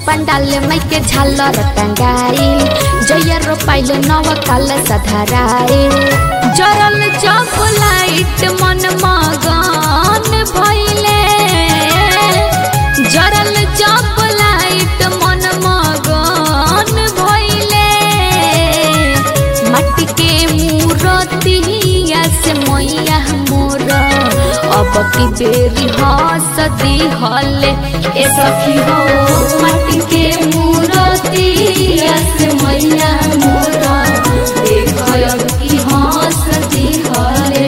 पंडाल माई के झालर टंगाई जय रोपाइल नव काल सधराई जरल चौक लाइट मन मगन भइले जरल चौक लाइट मन मगन भइले मट्टी के मूरतिया से मैया मोर अब की बेरी हसती हले ए सखी हो मट्टी के मूरतिया से मैया मोर देख अब की हसती हले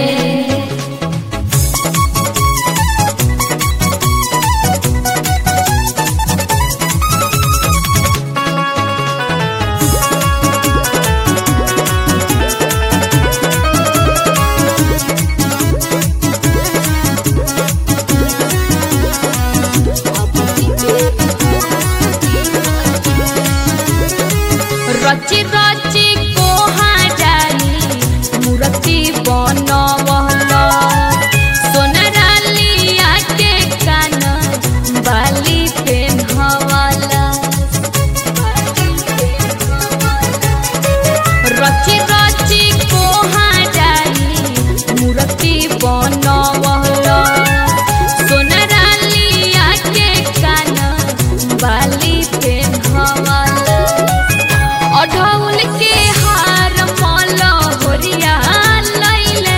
रची रची कोहाडाली मूर्ति बनवल सोनरालिया के कान बाली पेन्हवला रची रची कोहाडाली मूर्ति बनवल सोनरालिया के कान बाली पेन्हवला अढ़ौल के हार मल होरिया लैले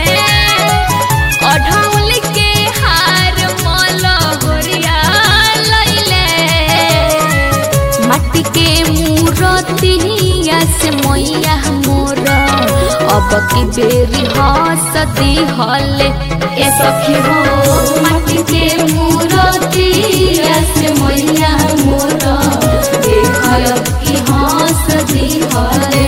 अढ़ौल के हार मल होरिया लैले मट्टी के मूरतिया से मैया मोर अब की बेरी हसती हले ए सखी हो मट्टी के मूरतिया से मैया मोर देख अब की हसती हले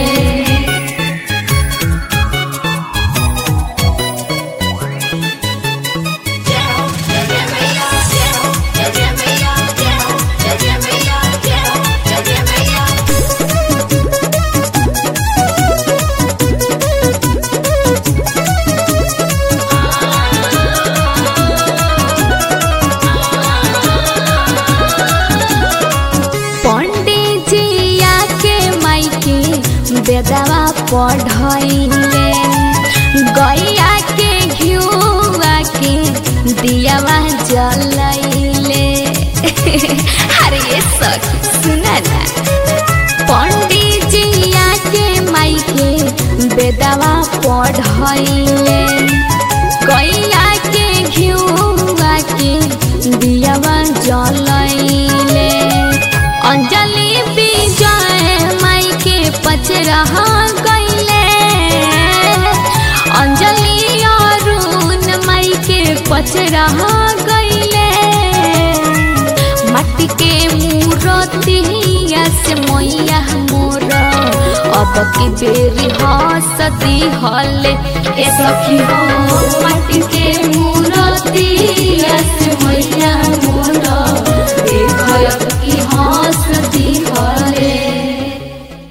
पंडित जी आके माइके बेदवा पढ़ैले गैया के घिउआ के दियावा जलैले अरे ये सख सुना ना पंडित जी आके माइके बेदवा पढ़ैले गैया के घिउआ के दियावा जलैले अंजलि विजय माई के पचरह गईले अंजलि अरुण माई के पचरह गईले मट्टी के मूरतिया से मैया मोर अब की बेरी हसती हले ए सखी हो मट्टी के मूरतिया से मैया मोर देख अब की